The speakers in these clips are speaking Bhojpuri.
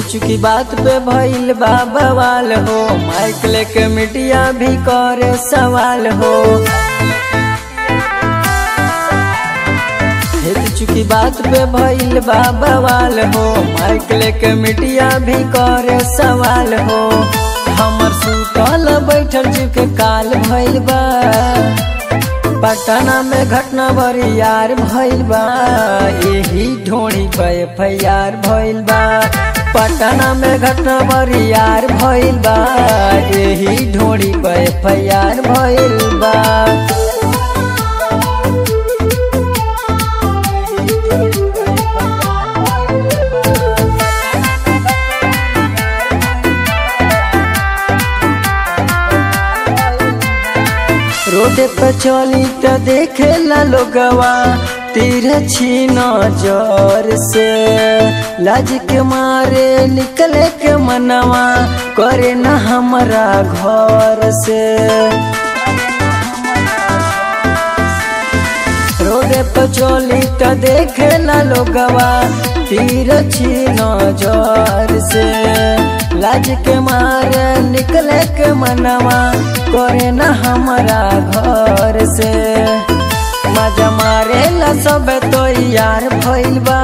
चुकी बात पे भइल बा बवाल हो माइक लेके मीडिया भी करे सवाल हो हित चुकी बात पे भइल बा बवाल हो माइक लेके मीडिया भी करे सवाल हो हमर सुतल बैठल जीव के काल भइल बा पटना में घटना बड़ी यार भइल बा यही ढोड़ी पे एफआईआर भइल बा पटना में घटना बड़ी यार भइल बा यही ढोड़ी पे एफआईआर भइल बा रोड पे चली त देखे ला लोगवा तीर छीन जोर से लाज के मारे निकले के मनवा करे न हमारा घर से रोड पे चली त देखे ला लोगवा तीर छीन जोर से लाज के मारे निकले के मनवा करे न हमारा घर से मजा मारे ला सब तो यार भइल बा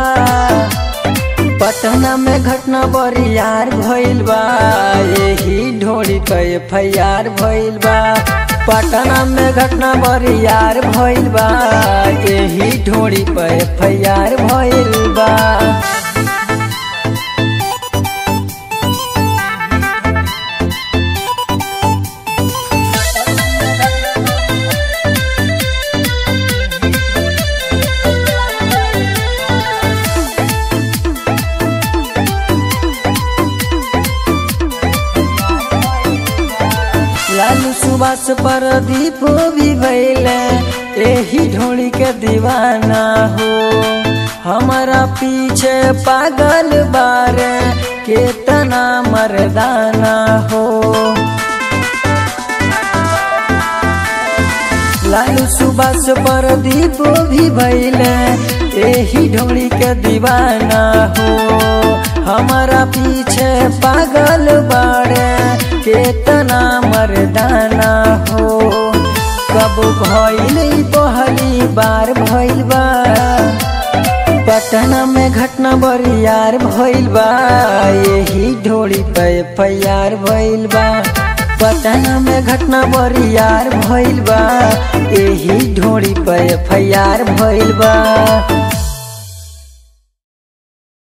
पटना में घटना बड़ी यार भइल बा यही ढोड़ी पे एफआईआर भइल बा पटना में घटना बड़ी यार भइल बा यही ढोड़ी पे एफआईआर भइल बा लालू सुबास पर दीप भी भैले यही ढोली के दीवाना हो हमारा पीछे पागल बारे केतना मर्दाना हो लालू सुबास पर दीप भी भैले यही ढोली के दीवाना हो हमारा पीछे पागल बाड़े केतना मर्दाना हो कब भइल पहली बार भइल बा पटना में घटना बड़ी यार भइल बा यही ढोड़ी पे एफआईआर भइल बा पटना में घटना बड़ी यार भइल बा यही ढोड़ी पे एफआईआर भइल बा